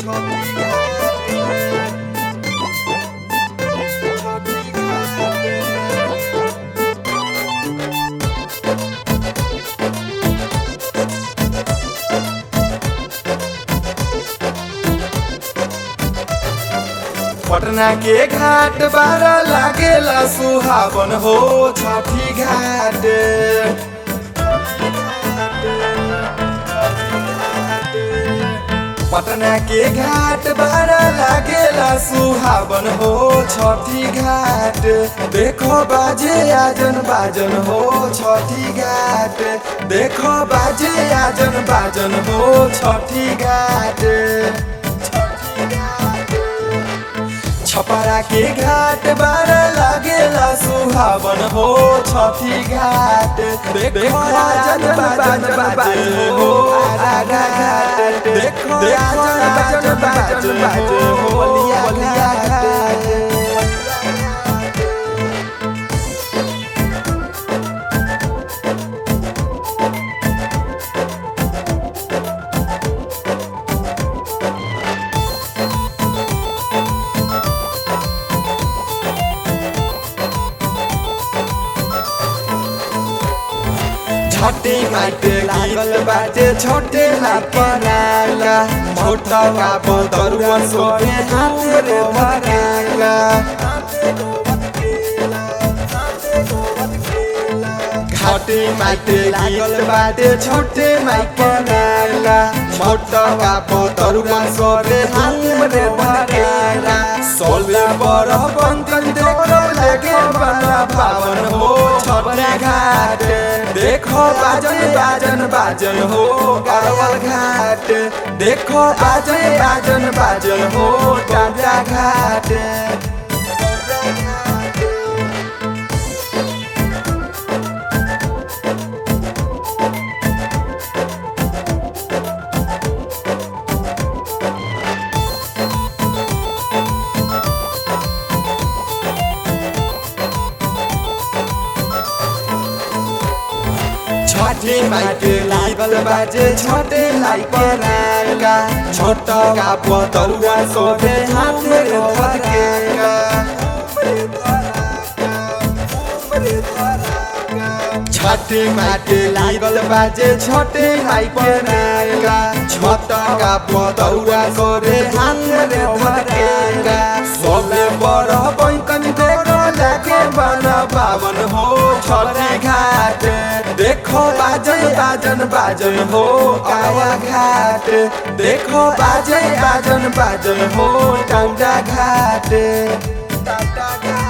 पटना के घाट बारा लागेला सुहावन हो छठी घाट पटना के घाट बारा लागेला सुहावन हो छठी घाट देखो बाजे आजन बाजन हो छठी घाट देखो बाजे आजन बाजन हो छठी घाट छपरा के घाट बार लागेला सुहावन हो छठी घाट देखो राजन बाजन बाजे हो आरा घाट देखो राजन बाजन बाजे हो बलिया घाट छोटे माटे लागल बाटे छोटे लापराला छोटा का बदरुआ सोरे हाथ रे भराला घाटे माटे लागल बाटे छोटे माइपराला छोटा का बदरुआ सोरे हाथ रे भराला सोले बड़ बंकन देखो लगे बड़ा पावन हो छोटे घाट देखो बाजन बाजन बाजन हो कारवल घाट देखो बाजन बाजन बाजन हो टाटा घाट छठे माइके लागल बाजे छोटे लाई परागा छोटा का पतरुआ सोहे हाथ में धरकेगा छठे माइके लागल बाजे छोटे लाई परागा छोटा का पतरुआ सोहे हाथ में धरकेगा सोले बड़ बैंकन देखो लागे बना पावन हो छठे घाट देखो बाजन बाजन बाजन हो काया घाट देखो बाजन बाजन बाजन हो टाटा घाट टाटा घाट